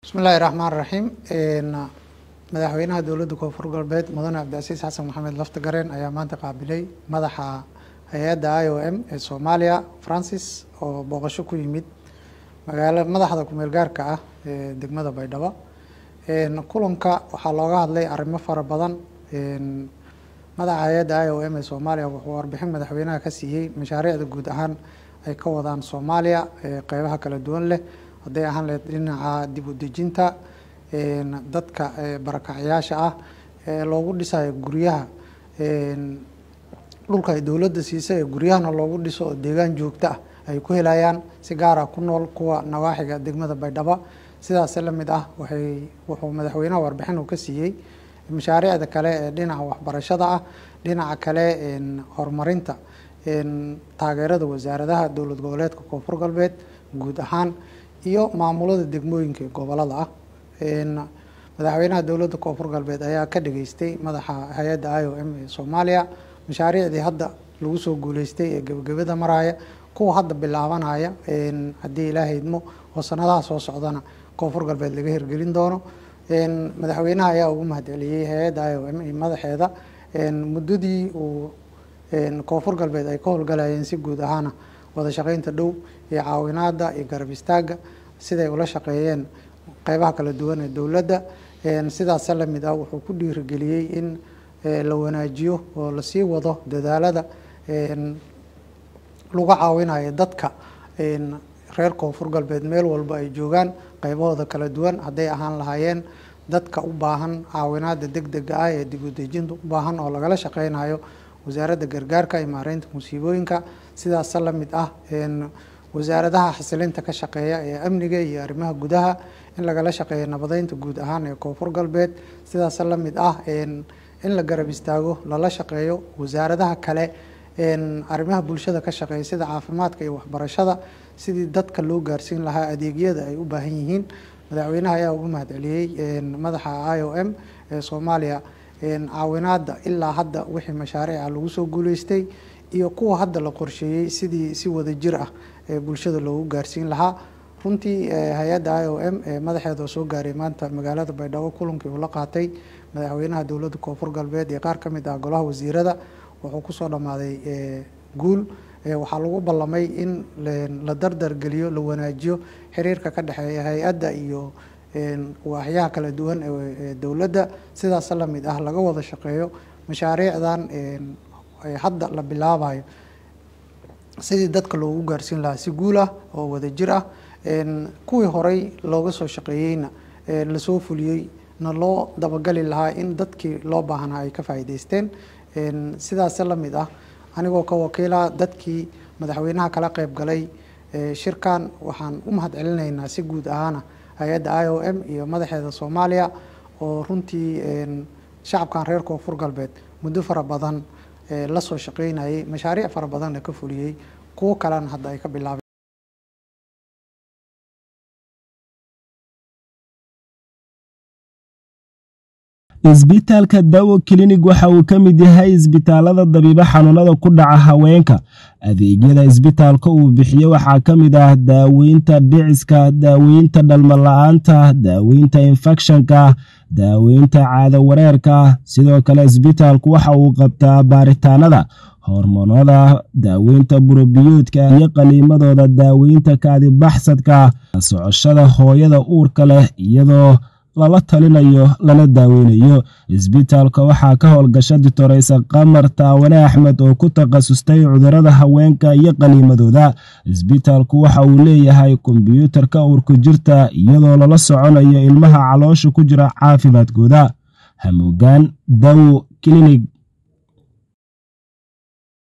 bismillahi raxmaan raxiim madaxweynaha dowladda koonfur galbeed mudane cabdicasiis xasan maxamed laftagareen ayaa maanta qaabilay madaxa hay-adda i o m ee soomaaliya francis oo booqasho ku yimid magaalo madaxda kumeel gaarka ah ee degmada baydhabo kulanka waxaa looga hadlay arrimo fara badan madaxa hay-adda i o m ee soomaaliya wuxuu warbixin madaxweynaha ka siiyey mashaariicda guud ahaan ay ka wadaan soomaaliya qeybaha kala duwan leh hadday ahaan leed dhinaca dib u dejinta dadka barakacyaasha ah ee loogu dhisayo guryaha dhulka ay dowladda siisay ee guryahana loogu dhiso oo deegaan joogto ah ay ku helayaan si gaara ku nool kuwa nawaaxiga degmada baydhabo sidaas la mid ah waxay wuxuu madaxweynaha warbixin uu ka siiyey mashaariicda kale ee dhinaca waxbarashada ah dhinaca kale horumarinta taageerada wasaaradaha dowlad goboleedka koonfur galbeed guud ahaan iyo maamulada degmooyinka ee gobolada ah madaxweynaha dowladda koonfur galbeed ayaa ka dhageystay madaxa hay-adda i o m ee soomaaliya mashaariicdii hadda lagu soo guuleystay ee gebagabada maraya kuwa hadda bilaabanaya haddii ilaaha idmo oo sanadaha soo socdana koonfur galbeed laga hirgelin doono madaxweynaha ayaa ugu mahadceliyey hay-adda i o m iyo madaxeeda muddadii uu koonfur galbeed ay ka howlgalayeen si guud ahaana wada shaqeynta dhow iyo caawinaada iyo garab istaaga siday ula shaqeeyeen qeybaha kala duwan ee dowladda sidaasa la mid ah wuxuu ku dhiirigeliyey in la wanaajiyo oo lasii wado dadaalada lagu caawinayo dadka reer koonfur galbeed meel walba ay joogaan qeybahooda kala duwan hadday ahaan lahaayeen dadka u baahan caawinaada deg dega ah ee dib u dejinta u baahan oo lagala shaqeynayo wasaaradda gargaarka iyo maareynta musiibooyinka sidaasa la mid ah wasaaradaha xasilinta ka shaqeeya ee amniga iyo arrimaha gudaha in lagala shaqeeyo nabadeynta guud ahaan ee koonfur galbeed sidaasa la mid ah in la garab istaago lala shaqeeyo wasaaradaha kale arrimaha bulshada ka shaqeeya sida caafimaadka iyo waxbarashada sidii dadka loo gaarsiin lahaa adeegyada ay u baahan yihiin madaxweynaha ayaa ugu mahadceliyey madaxa i o m ee soomaaliya caawinaada ilaa hadda wixii mashaariica lagu soo guuleystay iyo kuwa hadda la qorsheeyey sidii si wada jir ah ee bulshada loogu gaarsiin lahaa runtii hay-adda i o m ee madaxeeda oo soo gaaray maanta magaalada baydhabo kulankii uu la qaatay madaxweynaha dowladda koonfur galbeed iyo qaar ka mid ah golaha wasiirada wuxuu kusoo dhammaaday guul waxaa lagu ballamay in la dardargeliyo la wanaajiyo xiriirka ka dhexeeya hay-adda iyo waaxyaha kala duwan ee dowladda sidaas la mid ah laga wada shaqeeyo mashaariicdan hadda la bilaabayo sidii dadka loogu gaarsiin lahaa si guul ah oo wada jir ah kuwii horey looga soo shaqeeyeyna lasoo fuliyey na loo dabagali lahaa in dadkii loo baahnaa ay ka faa'iideysteen sidaas la mid ah anigoo ka wakiila dadkii madaxweynaha kala qeyb galay shirkan waxaan u mahad celinaynaa si guud ahaana hay-adda i o m iyo madaxeeda soomaaliya oo runtii shacabkan reer koonfur galbeed muddo fara badan la soo shaqeynayay mashaariic fara badanna ka fuliyey kuwo kalena hadda ay ka bilaabeen isbitaalka dawo klinig waxa uu ka mid yahay isbitaalada dabiibo xanuunada ku dhaca haweenka adeegyada isbitaalka uu bixiyo waxaa ka mid ah daaweynta dhiciska daaweynta dhalmala-aanta daaweynta infekshanka daaweynta caado wareerka sidoo kale isbitaalku waxa uu qabtaa baaritaanada hormoonada daaweynta burobiyoodka iyo qaliimadooda daaweynta kaadibaxsadka socoshada hooyada uurka leh iyadoo lala talinayo lana daaweynayo isbitaalka waxaa ka howlgasha ditoreysa qamar taawane axmed oo ku takhasustay cudurada haweenka iyo qaniimadooda isbitaalku waxa uu leeyahay kombyuutarka uurku jirta iyadoo lala soconayo ilmaha caloosha ku jira caafimaadkooda hamuugaan dawo klinig